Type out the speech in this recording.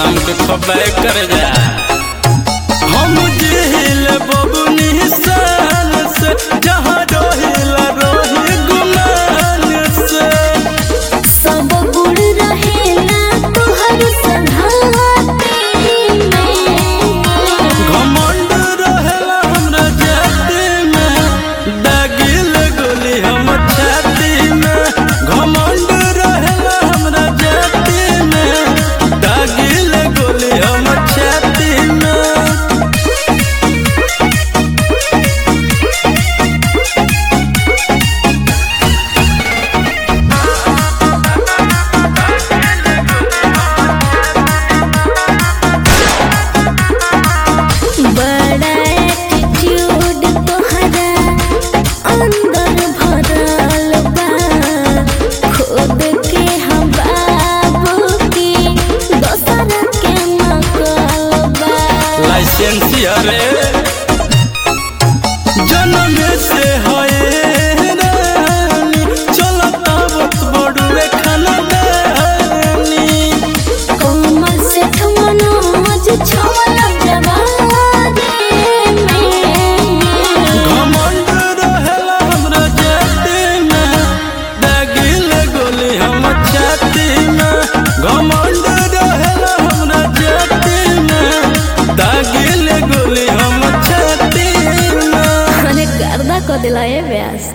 नाम के खबर कर जा हम दिल बबुनी सान से जहाँ रोहिला रोहि गुमान से सब गुड़ रहेला तोहर संघाती में घमंड रहेला हमरा जाति में दागिल गोली हम छाती में घमंड रहेला हमरा जाति में दागिल गोली हम छाती में बड़ा एटीट्यूड तोहरा अंदर भरल बा खुद के हम बाबू की दोसर के नकल बा लाइसेंस अरे जन्म से है रानी चलता वक्त बड़ुए खाना दानी कोमल से मनोज छोल जवानी में घमंड रहेला हमरा जाति में दागिल गोली हम छाती में घमंड रहेला हमरा जाति में दागिल गोली हम छाती में अरे गर्दा को दिलाए व्यास